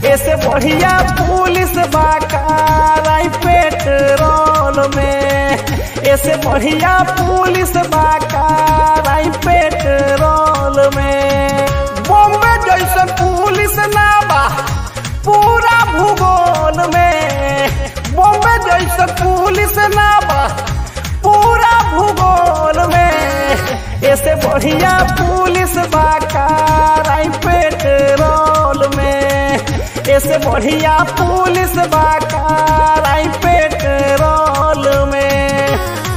ऐसे बढ़िया पुलिस बाकाराई पेट्रोल में ऐसे बढ़िया पुलिस बाकाराई पेट्रोल में बॉम्बे जैसन पुलिस ना बा पूरा भूगोल में बॉम्बे जैसन पुलिस ना बा पूरा भूगोल में ऐसे बढ़िया पुलिस बाकाराई पेट्रोल में ऐसे बढ़िया पुलिस बाकाराई पेट्रोल में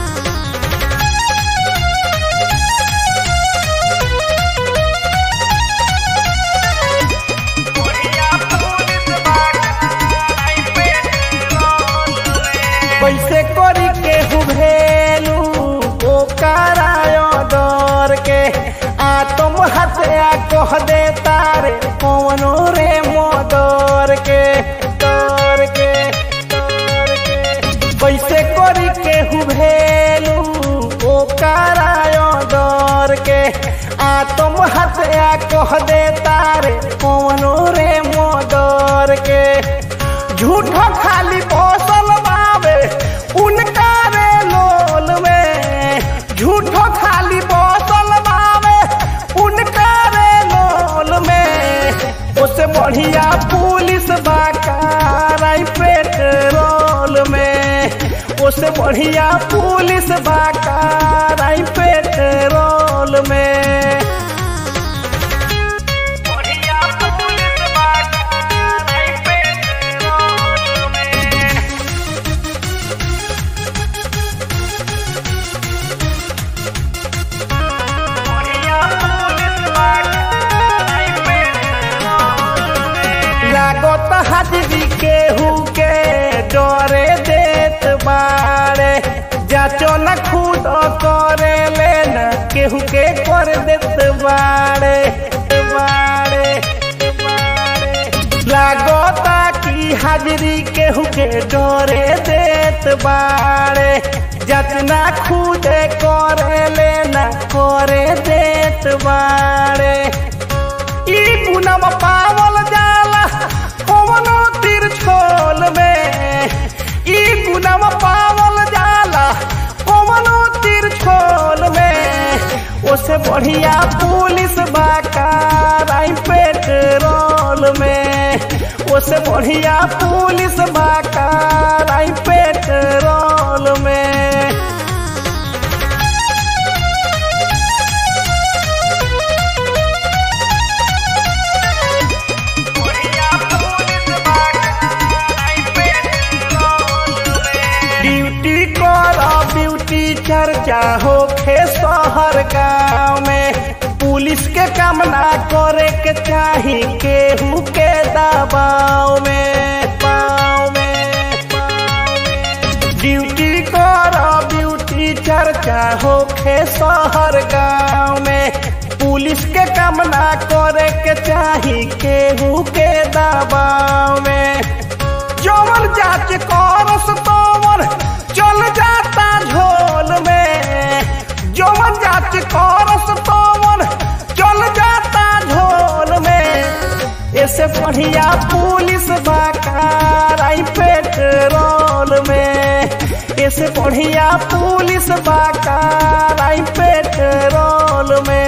कैसे करी के हुभेलू ओ करायो डर के आ तुम हत्या कह दे तारे कौनो रे मोदर के डर के डर के कैसे करी के हुभेलू ओ करायो डर के आ तुम हत्या कह दे तारे कौनो रे मोदर के झूठो खाली बसल बावे उनका रे लोल में झूठो खाली बसल बावे उनका रे लोल में उससे बढ़िया पुलिस बाकाराई पेट्रोल में उससे बढ़िया पुलिस बाकाराई पेट्रोल में बढ़िया पुलिस बाकाराई पेट्रोल में लागत हाजरी केहू के डरे देत बाड़े जाचो न खुद करे लेन केहू के कर देत बाड़े बाड़े बाड़े लागता की हाजरी केहू के डरे देत बाड़े जतना खुद करे लेना करे देत बाड़े ई गुनम पावल जाला कवनो तिरछोल में ई गुनम पावल जाला कवनो तिरछोल में ओसे बढ़िया पुलिस बाकाराई पेट्रोल में ओसे बढ़िया पुलिस बाकाराई पेट्रोल में ड्यूटी कर ब्यूटी चर्चा होखे शहर गाँव में पुलिस के काम ना करे के चाही केहू के दबाव में पाँव में ड्यूटी कर ब्यूटी चर्चा होखे शहर गाँव में पुलिस के काम ना करे के चाही केहू के दबाव में जवन जांच करस तोवन चल जाता झोल में जवन जांच करस तोवन चल जाता झोल में ऐसे बढ़िया पुलिस बाकाराई पेट्रोल में ऐसे बढ़िया पुलिस बाकाराई पेट्रोल में